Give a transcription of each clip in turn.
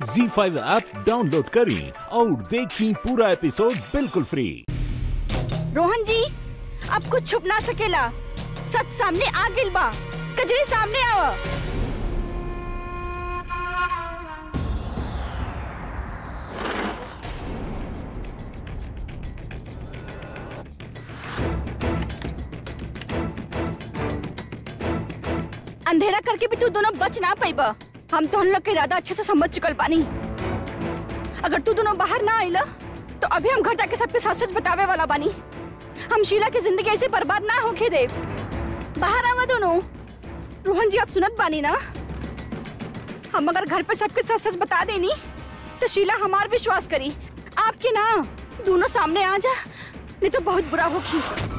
जी five app download करें और देखें पूरा एपिसोड बिल्कुल फ्री रोहन जी अब कुछ छुप ना सकेला सच सामने आ गिल बा कजरी सामने आवा अंधेरा करके भी तू दोनों बच ना पाइबा हम तो लोग के इरादा अच्छे से समझ चुकल बानी अगर तू दोनों बाहर ना आइला तो अभी हम घर जाके सबके सच सच बतावे वाला बानी हम शीला की जिंदगी ऐसे बर्बाद ना होके दे बाहर आवा दोनों रोहन जी आप सुनत बानी ना हम अगर घर पे सबके सच सच बता देनी तो शीला हमार विश्वास करी आपके ना दोनों सामने आ जा नहीं तो बहुत बुरा होगी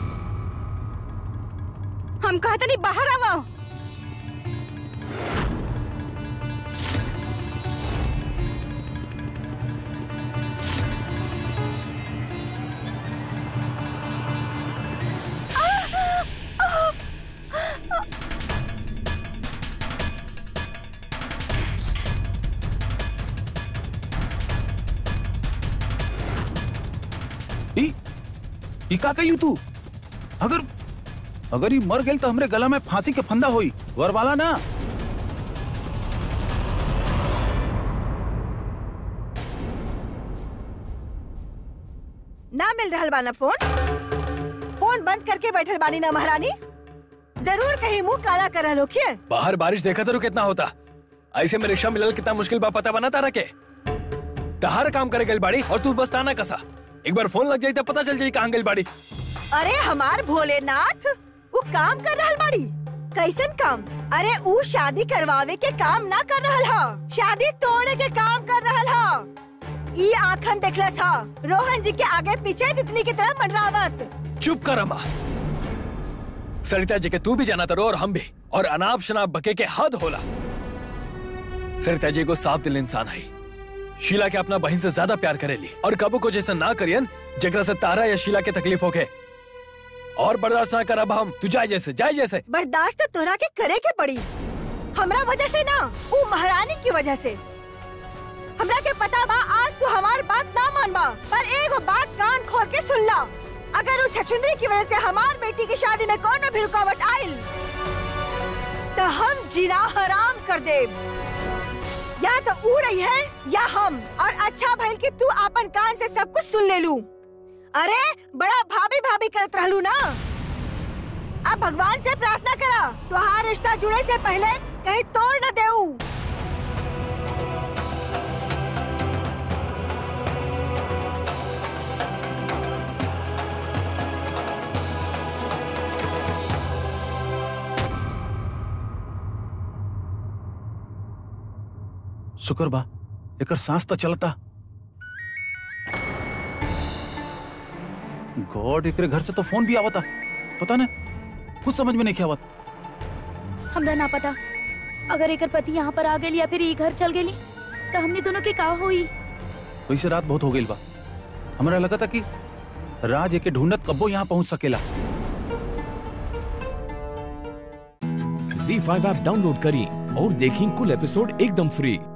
हम कहते नहीं बाहर आवा ई ई का कही तू अगर अगर ई मर गेल तो हमरे गला में फांसी के फंदा होई वरवाला ना ना मिल रहल बाना फोन फोन बंद करके बैठल बानी ना महारानी जरूर कहीं मुंह काला कर रहल होखिए बाहर बारिश देखा तो कितना होता ऐसे में रिक्शा मिलल कितना मुश्किल बा पता बना तारा के तहार काम करे गई बाड़ी और तू बस ताना कसा एक बार फोन लग जाई तो पता चल जाई कहाँ गई बाड़ी अरे हमार भोलेनाथ वो काम कर रहल बाड़ी कैसन काम अरे ऊ शादी करवावे के काम ना कर रहल हा शादी तोड़े के काम कर रहल हा ई आंखन देखलस हा रोहन जी के आगे पीछे तितली की तरह मंडरावत चुप कर अम्मा सरिता जी के तू भी जाना तरो और हम भी और अनाप शनाप बके के हद होला सरिता जी को साफ दिल इंसान है शीला के अपना बहन से ज्यादा प्यार करेली और कबू को जैसा ना करियन जगरा से तारा या शीला के तकलीफ होके और बर्दाश्त ना कर अब हम तू जाए जैसे जाए जैसे बर्दाश्त तो तोरा के करे के पड़ी हमरा वजह से ना ऊ महारानी की वजह से हमरा के पता बा आज तू हमार बात ना मानबा पर एगो बात कान खोल के सुन ला अगर ऊ छछुंदरी की वजह से हमार बेटी की शादी में कोनो भी रुकावट आइल तो हम जीना हराम कर दे या तो ऊ रही है या हम और अच्छा भइल कि तू अपन कान से सब कुछ सुन ले लू अरे बड़ा भाभी भाभी करत रहलू ना अब भगवान से प्रार्थना करा तुहार रिश्ता जुड़े से पहले कहीं तोड़ न देऊ शुक्र बा एकर सांस तो चलता गॉड एकरे घर से तो फोन भी आवता पता ना कुछ समझ में नहीं आवत हमरा ना पता अगर एकर पति यहाँ पर आ गेली या फिर ई घर चल गेली तो हमने दोनों के का हुई वैसे रात बहुत हो गई बा हमरा लगा था कि राज एके ढूंढत कब्बो यहाँ पहुंच सकेला जी फाइव ऐप डाउनलोड करें और देखें कुल एपिसोड एकदम फ्री